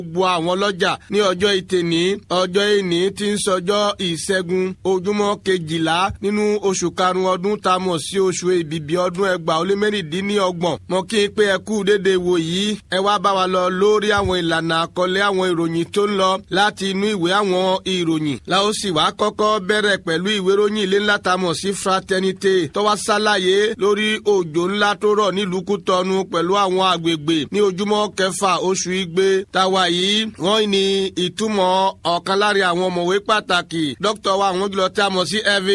gbogbo àwọn ọlọ́jà ní ọjọ́ ìtẹ̀ní ọjọ́ ìní tí ń sọjọ́ ìṣẹ́gun ojúmọ́ kejìlá nínú oṣù karùn-ún ọdún tá a mọ̀ sí oṣù ìbìbí ọdún ẹgbàá ó lé mẹ́rìndínlọ́gbọ̀n mo kí n pé ẹ kú dédé wò yìí ẹ wá bá wa lọ lórí àwọn ìlànà àkọlé àwọn ìròyìn tó ń lọ láti inú ìwé àwọn ìròyìn la ó sì wá kọ́kọ́ bẹ̀rẹ̀ pẹ̀lú ìwé ìròyìn ilé ńlá tá a mọ̀ sí fraternité tó wá ṣàlàyé lórí òjò ńlá tó rọ̀ nílùú Kútọ́nù pẹ̀lú àwọn àgbègbè ní ojúmọ́ kẹfà oṣù igbe táwa yìí wọ́n ní ìtumọ̀ ọ̀kan lára àwọn ọ̀mọ̀wé pàtàkì dókítà wa àwọn jùlọ tí a mọ̀ sí ev